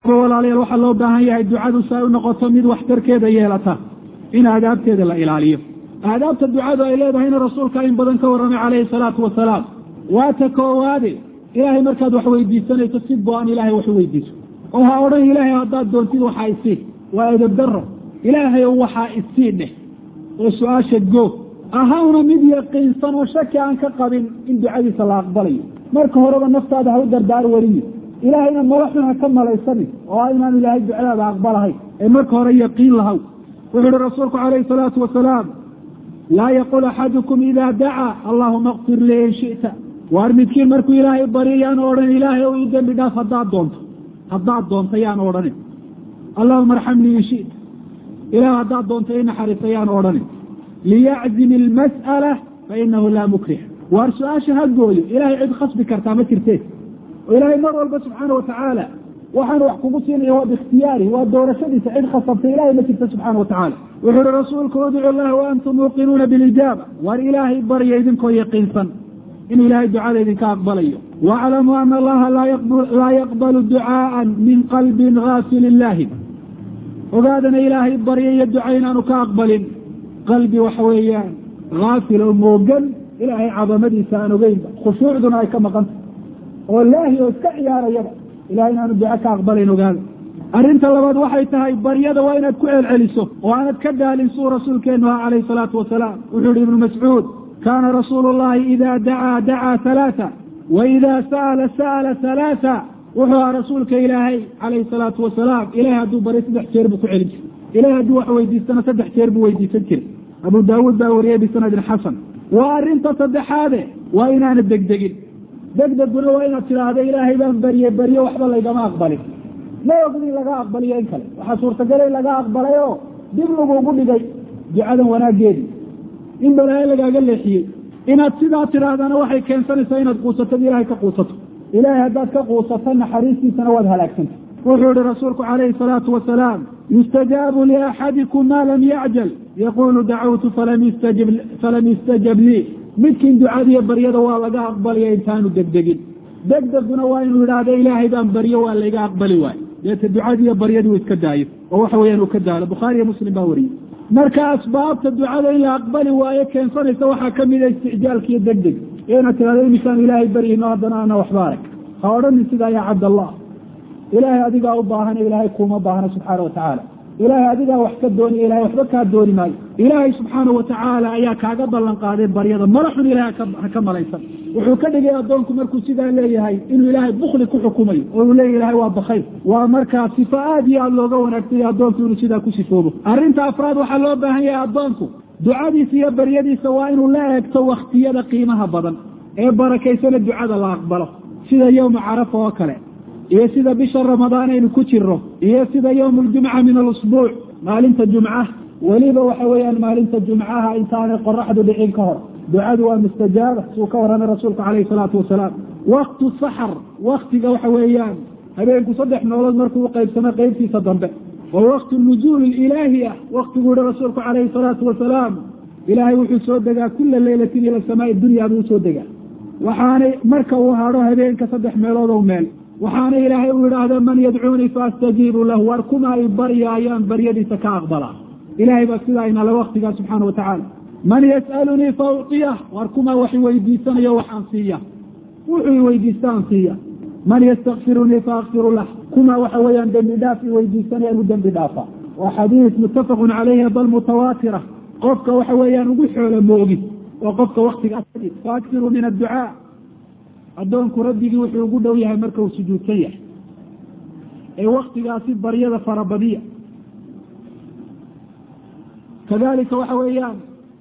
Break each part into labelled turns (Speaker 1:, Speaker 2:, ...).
Speaker 1: haddaba walaalayaal waxaa loo baahan yahay ducadu si ay u noqoto mid waxtarkeeda yeelata in aadaabteeda la ilaaliyo aadaabta ducadu ay leedahayna rasuulka in badan ka warramay calayhi salaatu wasalaam waa ta koowaade ilaahay markaad wax weydiisanayso si go-an ilaahay wax u weydiiso oo ha odhan ilaahay haddaad doontid waxaa isii waa edabdaro ilaahay o waxaa isii dheh oo su-aasha goog ahawna mid yaqiinsan oo shaki aan ka qabin in ducadiisa la aqbalayo marka horeba naftaada ha u dardaar wariyo ilaahayna malaxun ha ka malaysanin oo inaan ilaahay ducadaada aqbalahayn ee marka hore yaqiin lahaw wuxuu uhi rasuulku calayhi salaatu wasalaam laa yaqul axadukum idaa dacaa allahuma kfir lii in shita waar midkiin markuu ilaahay baryo yaan odhan ilaahay o ii dembi dhaaf haddaad doonto haddaad doonto yaan odhanin allahuma arxamnii in shita ilaah haddaad doonto i naxariista yaan odhanin liyaczim ilmas'ala fainahu laa mukrih waar su-aasha ha gooyo ilahay cid khasbi kartaa ma jirtee oo ilaahay mar walba subxaana watacaala waxaan wax kugu siinaya waa biikhtiyaari waa doorashadiisa cid khasabtay ilahay ma jirta subxaana watacaala wuxuu uhi rasuulku udcu llaha wa antum muuqinuuna bilijaaba waar ilaahay barya idinkoo yaqiinsan inuu ilaahay ducada idinka aqbalayo waaclamuu ana allaha laa yaqbalu ducaaan min qalbin gaafilin laahin ogaadana ilaahay barya iyo duca inaanu ka aqbalin qalbi waxa weeyaan haafil oo moogan ilaahay cadamadiisa aan ogeynba khushuucduna ay ka maqanta oo laahi oo iska ciyaarayaba ilahay inaanu duco ka aqbalayn ogaada arrinta labaad waxay tahay baryada waa inaad ku celceliso oo aanad ka daalin suu rasuulkeenu aha calayhi salaatu wasalaam wuxuu yihi ibnu mascuud kaana rasuulu llahi ida dacaa dacaa halaata wa ida sa'ala sa'ala halaata wuxuu ahaa rasuulka ilaahay calayhi salaatu wasalaam ilahay hadduu baryo saddex jeer buu ku celin jiray ilahay hadduu wax weydiistana saddex jeer buu weydiisan jiray abu daawuud baa wariyey bisanadin xasan waa arrinta saddexaade waa inaana degdegin degdeguna waa inaad tidhaahdo ilaahay baan barye baryo waxba laygama aqbalin ma ogin in laga aqbaliyo in kale waxaa suurtagala in laga aqbalay oo dib lagugu dhigay ducadan wanaaggeedii in balaayo lagaaga leexiyey inaad sidaa tidhaahdana waxay keensanaysaa inaad quusatad ilahay ka quusato ilaahay haddaad ka quusato naxariistiisana waad halaagsanta wuxuu yihi rasuulku calayhi salaatu wasalaam yustajaabu liaxadikum ma lam yacjal yaqulu dacawtu falam yustajab lii midkiin ducadiyo baryada waa laga aqbalaya intaanu degdegin degdeguna waa inuu yidhaahdo ilaahay baan baryo waa layga aqbali waayo deeta ducadiiyo baryadii uu iska daayo oo waxa weyaan uu ka daalo bukhaariyo muslim baa wariyey marka asbaabta ducada in la aqbali waayo keensanaysa waxaa kamida isticjaalka iyo degdeg inaad tirahdo imisaan ilaahay baryino haddana ana waxba arag ha odhanin sidaa yaa cabdallah ilaahay adigaa u baahana ilaahay kuuma baahna subxaana watacaala ilaahay adigaa wax ka dooniya ilahay waxba kaa dooni maayo ilaahay subxaana watacaala ayaa kaaga ballan qaaday baryada malaxun ilahay ha ka malaysan wuxuu ka dhigay addoonku markuu sidaa leeyahay inuu ilaahay bukli ku xukumayo oo uu leeya ilahay waa bakayr waa markaa sifo aad iyo aad looga wanaagsanya addoonku inuu sidaa ku sifoobo arrinta afraad waxaa loo baahan yahay addoonku ducadiisa iyo baryadiisa waa inuu la eegto waktiyada qiimaha badan ee barakaysana ducada la aqbalo sida yowma carafa oo kale iyo sida bisha ramadaan aynu ku jirno iyo sida yowm ljumca min alusbuuc maalinta jumca weliba waxa weeyaan maalinta jumcaha intaanay qoraxdu dhicin ka hor ducadu waa mustajaaba suu ka warramay rasuulku calayhi salaatu wasalaam waktu saxar waktiga waxa weeyaan habeenku saddex noolood markuu uqaybsamo qeybtiisa dambe wa waktu nuzuul ilaahi ah waktiguu yihi rasuulku calayhi salaatu wasalaam ilaahay wuxuu soo degaa kula leylatin ila samaai dunya buu usoo degaa waxaanay marka uu hadho habeenka saddex meelood o meel waxaana ilaahay uu yidhaahda man yadcuunii faastajiibu lahu war kuma ay baryaayaan baryadiisa ka aqbalaa ilahay baa sidaa inale waktigaa subxaana watacaala man yas'alunii fa uciyah war kuma wax iweydiisanayo waxaan siiya wuxuu iweydiistaan siiya man yastakfirunii faakfiru lah kuma waxa weeyaan dembi dhaaf iweydiisanayaan u dembi dhaafa waa xadiis muttafaqun caleyhi bal mutawaatira qofka waxa weeyaan ugu xoolo moogi oo qofka waktigaas faakfiruu min adducaa addoonku rabbigii wuxuu ugu dhow yahay marka uu sujuudsan yahay ee waktigaasi baryada farabadiya kadalika waxa weeyaan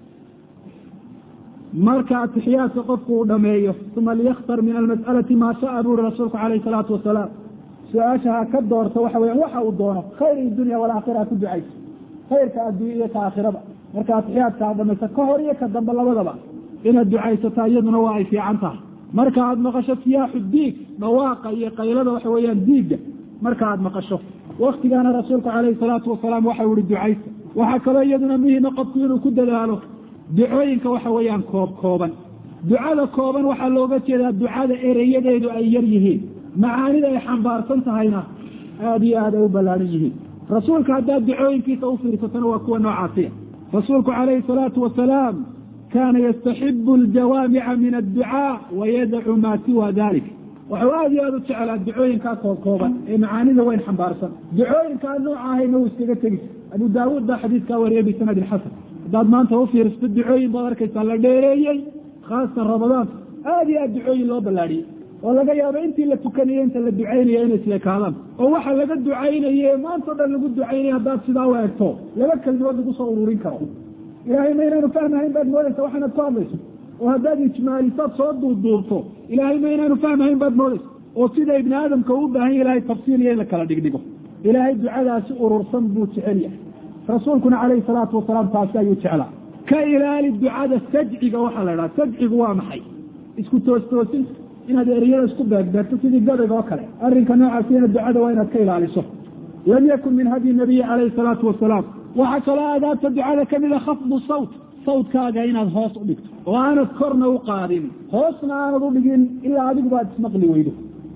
Speaker 1: marka atixiyaadka qofku uu dhameeyo uma liyakhtar min almas'alati maa sha'a buu uri rasuulku calayhi salaatu wasalaam su-aasha ha ka doorto waxa weyan waxa uu doono khayr idunya walaakhira ha ku ducayso khayrka addunya iyo ka aakhiraba marka atixiyaadka aad dhamayso ka hor iyo ka dambe labadaba inaad ducaysataa iyaduna waa ay fiican tahay marka aad maqasho siyaaxu diig dhawaaqa iyo qaylada waxa weeyaan diigga marka aad maqasho waktigaana rasuulku calayhi salaatu wasalaam waxau ihi ducaysa waxaa kaloo iyaduna muhima qofku inuu ku dadaalo ducooyinka waxa weeyaan koob kooban ducada kooban waxaa looga jeedaa ducada ereyadeedu ay yar yihiin macaanida ay xambaarsan tahayna aada iyo aad ay u ballaaran yihiin rasuulka haddaad ducooyinkiisa u fiirsatana waa kuwa noocaasiya rasuulku calayhi salaatu wasalaam kaana yastaxibu aljawaamica min adducaa wayadacu maa siwa dalik waxuu aada iyo aada u jeclaa ducooyinkaa koobkooban ee macaanida weyn xambaarsan ducooyinkaa nooca ahayna uu iskaga tegis abu daawuud baa xadiiskaa wariyay bisanadin xasan haddaad maanta u fiirsato ducooyin baad arkaysaa la dheereeyey khaasatan ramadaanka aada iyo aad ducooyin loo ballaadhiyey oo laga yaabo intii la tukanayo inta la ducaynaya inay isleekaadaan oo waxa laga ducaynaye maanta o dhan lagu ducaynaya haddaad sidaa u egto laba kelimood lagu soo ururin karo ilaahay ma inaanu fahmahayn baad moodaysa waxaanaad ku hadlayso oo haddaad ijmaalisaad soo duubduubto ilaahay ma inaanu fahmahayn baad moodaysa oo sida ibni aadamka uu u baahan ya ilahay tafsiir iyo in la kala dhigdhigo ilaahay ducadaasi urursan buu jecel yahay rasuulkuna calayhi salaatu wasalaam taasi ayuu jeclaa ka ilaali ducada sajciga waxaa la idhaha sajcigu waa maxay isku toostoosinta inaad eriyada isku beegbeegto sidii gabayga oo kale arrinka noocaasina ducada waa inaad ka ilaaliso lam yakun min hadyi nabiyi calayhi salaatu wasalaam waxaa kaloo aadaabta ducada ka mida khafdu sawt sawtkaaga inaad hoos u dhigto oo aanad korna u qaadin hoosna aanad u dhigin ilaa adiguba aad ismaqli weydo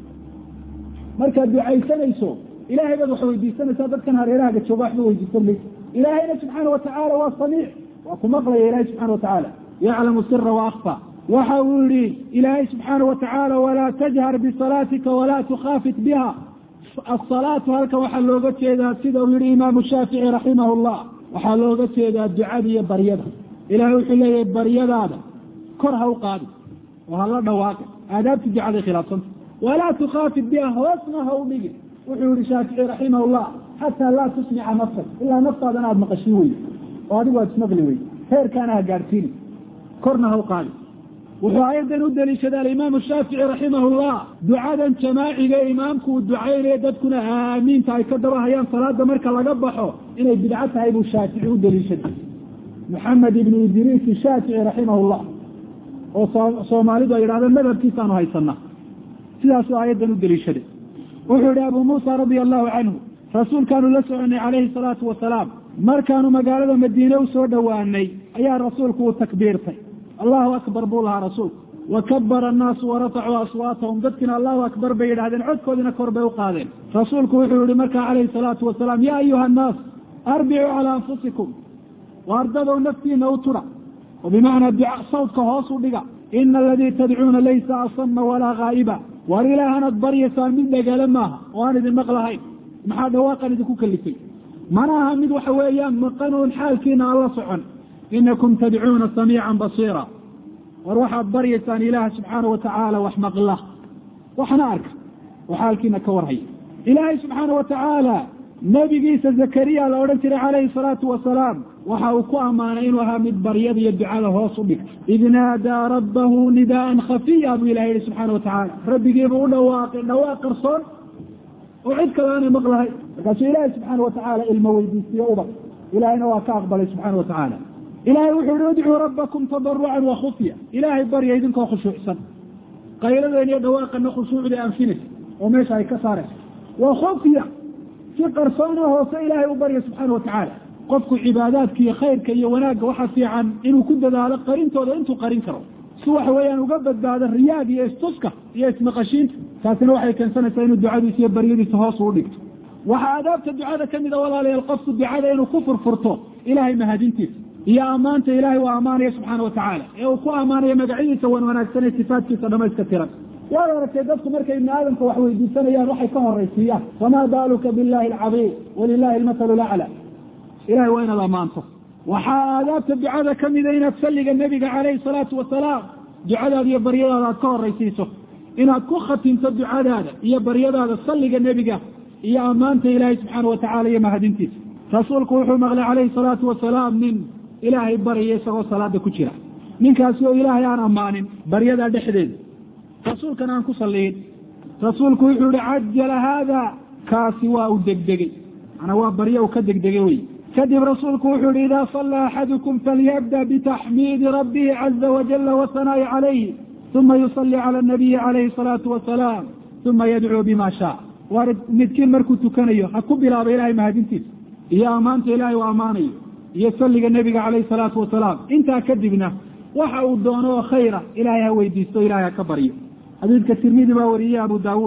Speaker 1: markaad ducaysanayso ilahay baad wax weydiisanaysaa dadkan hareerahaga jooga waxba weydiisan maysa ilaahayna subxaana watacaala waa samiic waa ku maqlaya ilahay subxana watacaala yaclamu sira waakfa waxa uu yihi ilaahay subxaana watacaala walaa tajhar bisalaatika walaa tukhaafit biha asalaatu halkan waxaa looga jeedaa sida uu yihi imaamu shaafici raximah llah waxaa looga jeedaa ducada iyo baryada ilahay wuxuu leeyahay baryadaada kor ha u qaadi oo hala dhawaaqi aadaabti ducaday khilaafsanta walaa tukhaafit biha hoosna ha u dhigin wuxuu yihi shaafici raximah llah xataa laa tusmica nafsak ilaa naftaadana aada maqashii weyde oo adigu aad ismaqli weyde heerkaana ha gaadhsiini korna ha u qaadi wuxuu ayadan u daliishaday alimaamu shaafici raximah llah ducadan jamaaciga imaamku uu ducaynayo dadkuna aamiinta ay ka daba hayaan salaada marka laga baxo inay bidco tahay buu shaafici u daliishaday maxamed ibnu idriis shaafici raximah llah oo soomaalidu ay yidhahdeen madhabkiisaanu haysana sidaasuu ayadan u daliishaday wuxuu yihi abu muusa radia allahu canhu rasuulkaanu la soconay calayhi salaatu wasalaam markaanu magaalada madiine u soo dhowaanay ayaa rasuulku uu takbiirtay allahu akbar buu lahaa rasuulku wa kabara annaasu warafacuu aswaatahum dadkiina allahu akbar bay yidhahdeen codkoodiina kor bay u qaadeen rasuulku wuxuu yihi markaa calayhi salaatu wasalaam yaa ayuha annaas arbicuu calaa anfusikum waardadow naftiina u tudha oo bimacnaa duca sawdka hoos u dhiga ina aladii tadcuuna laysa asama walaa haa'iba waar ilaahanad baryaysaan mid dhegale maaha oo aan idin maqlahayn maxaa dhawaaqan idinku kalifay mana aha mid waxa weeyaan maqanuun xaalkiina aan la socon inakum tadcuuna samiican basiira war waxaad baryaysaan ilaaha subxaana watacaala wax maqla waxna arka oo xaalkiina ka warhaya ilaahay subxaana watacaala nebigiisa zakariya la odhan jiray calayhi salaatu wasalaam waxa uu ku ammaanay inuu ahaa mid baryada iyo ducada hoos u dhigta id naadaa rabbahu nidaaan khafiya buu ilaha yihi subxaana watacaala rabbigiibuu u dhawaaqay dhawaaq qarsoon oo cid kale aanay maqlahay markaasuu ilaahay subxaana watacaala ilmo weydiisiye ubad ilahayna waa ka aqbalay subxaana watacaala ilahay wuxuu yihi udcuu rabbakum tadarucan wa khufya ilaahay barya idinkoo khushuucsan qayladeen iyo dhawaaqana khushuucda anfinaysa oo meesha ay ka saaraysa wa khufya si qarsoona hoose ilaahay u barya subxaana watacaala qofku cibaadaadka iyo khayrka iyo wanaagga waxaa fiican inuu ku dadaalo qarintooda intuu qarin karo si waxa weeyaan uga badbaado riyaag iyo istuska iyo ismaqashiinta taasina waxay keensanaysaa inuu ducadiisa iyo baryadiisa hoos uu dhigto waxaa adaabta ducada ka mida walaalayaal qofku ducada inuu ku furfurto ilaahay mahadintiisa iyo ammaanta ilaahay uu ammaanaya subxaana watacaala ee uu ku ammaanayo magacyadiisa wan wanaagsan ee sifaadkiisa dhamayska tiran waad aragtay dadku markay ibni aadamka wax weydiisanayaan waxay ka horaysiiyaan famaa baaluka billahi alcadiim walilahi almathalu lacla ilahay waa inaad ammaanto waxaa aadaabta ducada ka mida inaad salliga nebiga calayhi salaatu wasalaam ducadaada iyo baryadaada aad ka horaysiiso inaad ku khatimto ducadaada iyo baryadaada salliga nebiga iyo ammaanta ilaahay subxaana watacala iyo mahadintiisa rasuulku wuxuu maqlay calayhi salaatu wasalaam nin ilaahay barya isagoo salaada ku jira ninkaasi oo ilaahay aan ammaanin baryadaa dhexdeeda rasuulkan aan ku salliyin rasuulku wuxuu yihi cajala haada kaasi waa u degdegey manaa waa baryo u ka degdegay wey kadib rasuulku wuxuu yihi idaa sallaa axadukum falyabda bitaxmiidi rabbihi caza wajala wasanaa'i calayhi uma yusalli cala anabiyi calayhi salaatu wasalaam uma yadcuu bima shaa waar midkiin markuu tukanayo ha ku bilaaba ilahay mahadintiisa iyo ammaanta ilahay uu ammaanayo iyo salliga nebiga calayhi salaatu wasalaam intaa kadibna waxa uu doono oo khayra ilahay ha weydiisto ilahay ha ka baryo xadiidka tirmidi baa wariyey abu daawuud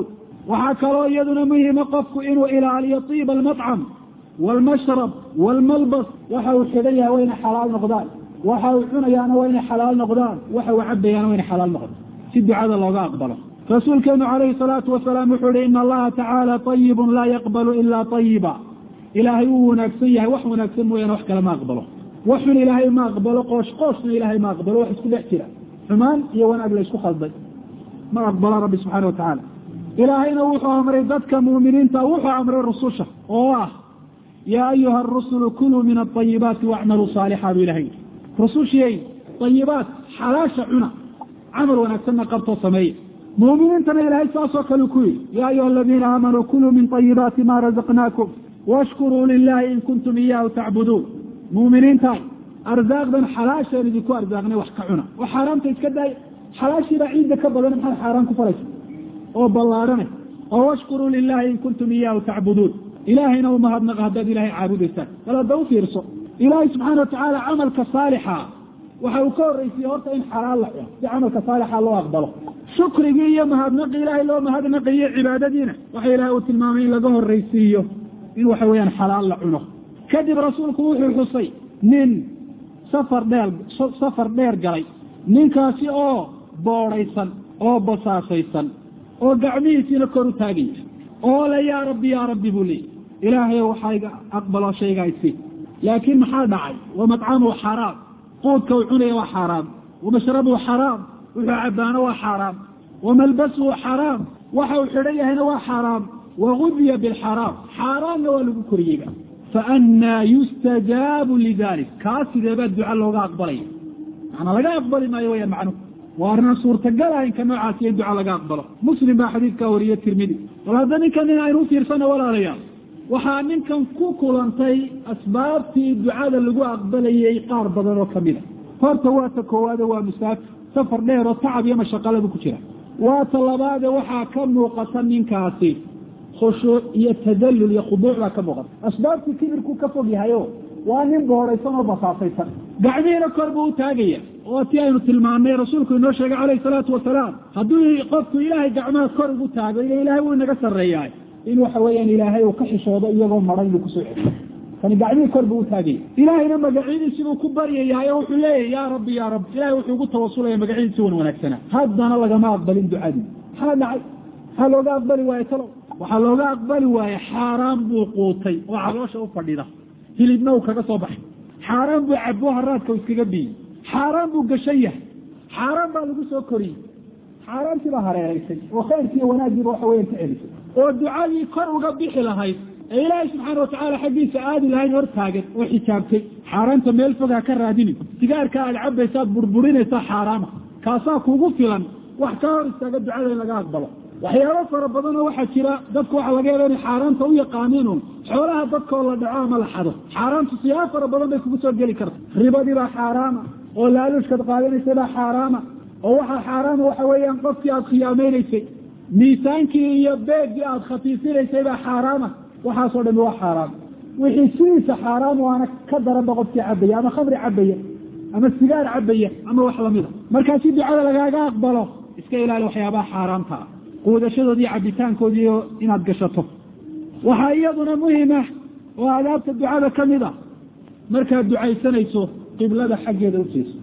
Speaker 1: waxaa kaloo iyaduna muhima qofku inuu ilaaliyo tiiba almatcam waalmashrab waalmalbas waxa uu xidhan yahay waa inay xalaal noqdaan waxa uu cunayaana waa inay xalaal noqdaan waxa uu cabayaana waa inay xalaal noqdaan si ducada looga aqbalo rasuulkeenu calayhi salaatu wasalaam wuxuu ihi ina allaha tacaala ayibun laa yaqbalu ilaa ayiba ilaahay uu wanaagsan yahay wax wanaagsan mooyaane wax kale ma aqbalo waxun ilaahay ma aqbalo qoosh qooshna ilaahay ma aqbalo wax isku dhex jira xumaan iyo wanaag la isku khalday ma aqbalo rabbi subxaana watacaala ilaahayna wuxuu amray dadka muuminiinta wuxuu amray rususha oo ah yaa ayuha arusulu kuluu min aayibaati wacmaluu saalixa buu ilahay rusushiyey ayibaat xalaasha cuna camal wanaagsanna qabtoo sameeya muuminiintana ilaahay saasoo kale ku yidhi yaa ayuha aladiina aamanuu kuluu min ayibaati ma razaqnaakum washkuruu lilahi in kuntum iyaahu tacbuduun muuminiintaay arsaaqdan xalaasheen idinku arsaaqnay wax ka cuna oo xaaraamta iska daay xalaashiibaa ciidda ka badan maxaad xaaraan ku falaysa oo ballaarhanay oo washkuruu lilahi in kuntum iyaahu tacbuduun ilaahayna u mahadnaqa haddaad ilaahay caabudaysaan bal hadda u fiirso ilaahay subxaana watacaala camalka saalixa waxa uu ka horraysiye horta in xalaal la cuno si camalka saalixa loo aqbalo shukrigii iyo mahadnaqii ilaahay loo mahadnaqiyo cibaadadiina waxa ilahay uu tilmaamay in laga horraysiiyo in waxa weeyaan xalaal la cuno kadib rasuulku wuxuu xusay nin safar dheer safar dheer galay ninkaasi oo boodhaysan oo basaasaysan oo gacmihiisiina kor u taagaya oo le yaa rabbi yaa rabbi buu leeyay ilaahay waxayga aqbalo shaygaa isi laakiin maxaa dhacay wa matcamuhu xaaraam quudka uu cunaya waa xaaraam wa mashrabuhu xaraam wuxuu cabaano waa xaaraam wa malbasuhu xaraam waxa uu xidhan yahayna waa xaaraam wa gudiya bilxaraam xaaraamna waa lagu koriyeyba faannaa yustajaabu lidalik kaa sideebaa duca looga aqbalaya macnaa laga aqbali maayo wayaan macnuhu waa arrinaan suurtagala inka noocaasiyo in duca laga aqbalo muslim baa xadiidkaa wariye tirmidi bal hadda ninkan nin aynu u fiirsana walaalayaal waxaa ninkan ku kulantay asbaabtii ducada lagu aqbalayay qaar badan oo kamid a horta waa ta koowaade waa musaafir safar dheer oo tacab iyo mashaqaladu ku jira waa ta labaade waxaa ka muuqata ninkaasi khushuuc iyo tadallul iyo khuduuc baa ka muuqata asbaabtii kibirku ka fog yahayo waa nin boodhaysan oo basaasaysan gacmihiina kor buu u taagaya oo tii aynu tilmaamnay rasuulku inoo sheegay calayhi salaatu wasalaam hadduu qofku ilaahay gacmaha kor ugu taago ila ilahay wuu inaga sarreeyaa in waxa weeyaan ilaahay uu ka xishoodo iyagoo maran inuu kusoo celiyo kani gacmihii kor buu u taagaya ilaahayna magacyadiisi buu ku baryayaa oo wuxuu leeyahy yaa rabbi yaa rabbi ilahay wuxuu ugu tawasulaya magacyadiisi wan wanaagsanaa haddana lagama aqbalin ducadii maxaa dhacay maxaa looga aqbali waaye talow waxaa looga aqbali waaye xaaraan buu quutay oo caloosha u fadhida hilibna uu kaga soo baxay xaaraan buu cabo haraadka u iskaga biyey xaaraan buu gashan yahay xaaraan baa lagu soo koriyey xaaraantii baa hareeraysay oo khayrkiiyo wanaaggiiba waxa weyan ka celisay oo ducadii kor uga bixi lahayd ee ilaahay subxaana watacaala xaggiisa aadi lahayn hor taagan oo xijaabtay xaaraanta meel fog ha ka raadinin sigaarka aad cabaysaad burburinaysaa xaaraama kaasaa kugu filan wax ka hor istaaga ducada in laga aqbalo waxyaabo fara badanoo waxaa jira dadku waxaa laga yaaba inay xaaraanta u yaqaaniin un xoolaha dadkoo la dhaco ama la xado xaaraantu siyaabo fara badan bay kugu soo geli karta ribadii baa xaaraama oo laaluushkaad qaadanaysay baa xaaraama oo waxaa xaaraama waxa weeyaan qofkii aad khiyaameynaysay miisaankii iyo beeggii aad khatiisinaysay baa xaaraama waxaasoo dhami waa xaaraam wixii sidiisa xaaraam waana ka daranba qofkii cabaya ama khamri cabaya ama sigaar cabaya ama wax lamida markaa si ducada lagaaga aqbalo iska ilaali waxyaabaha xaaraamta ah quudashadoodi iyo cabitaankoodiiyo inaad gashato waxaa iyaduna muhima oo adaabta ducada ka mid a markaad ducaysanayso qiblada xaggeeda ujeeso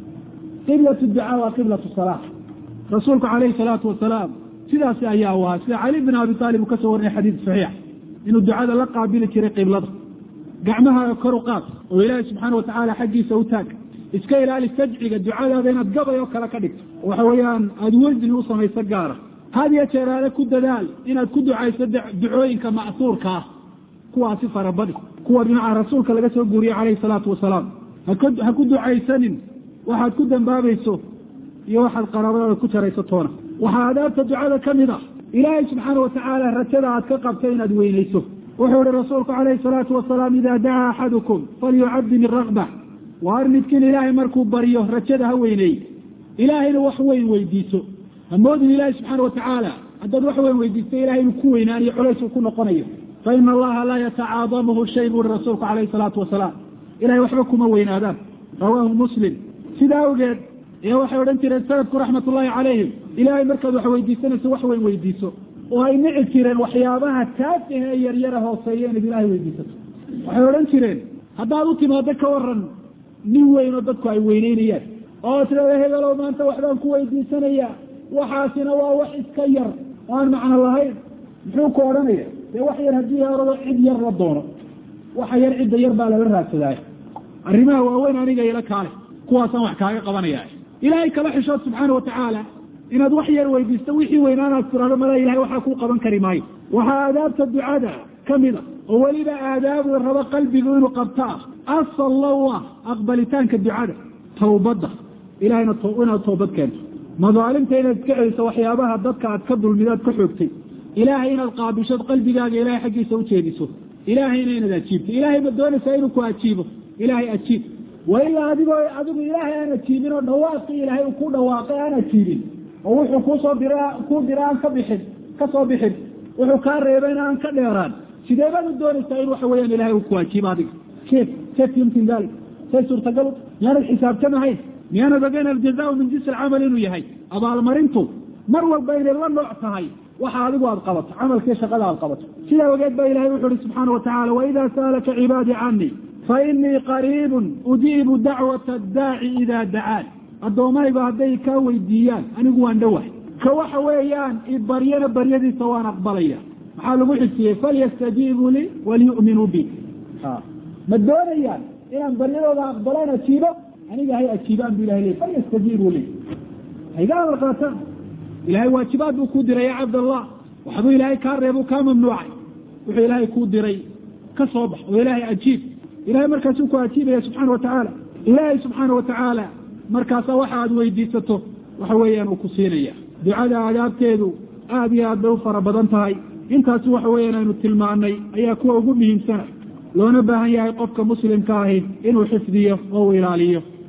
Speaker 1: qiblatu ducaa waa qiblatu salaa rasuulku calayhi salaatu wasalaam sidaasi ayaa u ahaa sida cali bin abi aalib uu ka soo warinay xadiid saxiix inuu ducada la qaabili jiray qiblada gacmaha kor u qaad oo ilaahay subxaana watacaala xaggiisa u taag iska ilaali sajciga ducadaada inaad gabay oo kale ka dhigto waxa weeyaan aada wesni u samayso gaara had iyo jeeraale ku dadaal inaad ku ducayso ducooyinka ma'suurka ah kuwaasi farabadi kuwa dhinaca rasuulka laga soo guuriyey calayhi salaatu wasalaam ha ku ducaysanin waxaad ku dambaabayso iyo waxaad qaraabadaada ku jarayso toona waxaa adaabta ducada ka mid a ilaahay subxaana watacaala rajada aad ka qabto inaad weynayso wuxuu ihi rasuulku calayhi salaatu wasalaam idaa dacaa axadukum falyucadim irakba waar midkiin ilaahay markuu baryo rajada ha weyneey ilaahayna wax weyn weydiiso hamoodin ilaahi subxaana watacaala haddaad wax weyn weydiisto ilahay inuu ku weynaaniyo culays uu ku noqonayo fa ina allaha laa yatacaadamuhu shay buuri rasuulku calayhi salaatu wasalaam ilahay waxba kuma weynaadaan rawaahu muslim sidaa awgeed ee waxay odhan jireen salafku raxmat ullaahi calayhim ilaahay markaad wax weydiisanayso wax weyn weydiiso oo ay nici jireen waxyaabaha taafiha ee yaryara hooseeya inaad ilaahay weydiisato waxay odhan jireen haddaad u timaado ka waran nin weyn oo dadku ay weyneynayaan oo tirada hebelow maanta waxbaan ku weydiisanayaa waxaasina waa wax iska yar oo aan macno lahayn muxuu ku odhanaya dee wax yar haddii orado cid yar la doono waxa yar cidda yar baa lala raadsadaa arrimaha waaweyn aniga ila kaale kuwaasaan wax kaaga qabanaya ilaahay kala xishood subxaana watacaala inaad wax yar weydiisto wixii weynaanaad tirahdo mala ilahay waxaa kuu qaban kari maayo waxaa aadaabta ducada kamid a oo weliba aadaab la rabo qalbigu inuu qabto ah asal low ah aqbalitaanka ducada tawbadda ilahayna inaad toobad keento madaalimta inaad iska celiso waxyaabaha dadka aad ka dulmidaad ka xoogtay ilaahay inaad qaabishood qalbigaaga ilahay xaggiisa ujeediso ilaahayna inaad ajiibto ilaahay ma doonaysaa inuu ku ajiibo ilaahay ajiib wa ilaa adigoo adigu ilaahay aan ajiibin oo dhawaaqii ilaahay uu ku dhawaaqay aan ajiibin oo wuxuu kuusoo dira kuu dira aan ka bixin ka soo bixin wuxuu kaa reebayna aan ka dheeraan sidee baad u doonaysaa in waxa weeyaan ilahay uu ku ajiibo adiga kef kef yumkin dalik say suurtagal miyaanad xisaabtamahayn miyaanad ogeyn aljazaau min jinsi alcamal inuu yahay abaalmarintu mar walba inay la nooc tahay waxa adigu aad qabato camalkii shaqada aad qabato sidaa ogeed ba ilahay wuxu uhi subxaana watacala waida sa'alaka cibaadii canii fainii qariibun ujiibu dacwata addaaci ida dacaan addoommahayba hadday kaa weydiiyaan anigu waan dhowahay ka waxa weeyaan ibaryana baryadiisa waan aqbalaya maxaa lagu xisiyey falyastajiibuu lii waliyu'minuu bi ma doonayaan inaan baryadooda aqbalaan ajiibo aniga hay ajiibaan bu ilahay ley falyastajiibuu lii hayga amar qaataan ilahay waajibaad buu kuu diray ya cabdallah waxbuu ilaahay kaa reebuu kaa mamnuucay wuxuu ilaahay kuu diray ka soo bax oo ilaahay ajiib ilahay markaasuu ku ajiibaya subxaana watacaala ilaahay subxaana watacaala markaasa waxa aad weydiisato waxa weeyaan uu ku siinaya ducada aadaabteedu aad iyo aad bay u fara badan tahay intaasi waxa weeyaan aynu tilmaanay ayaa kuwa ugu muhiimsana loona baahan yahay qofka muslimka ahi inuu xifdiyo oo uu ilaaliyo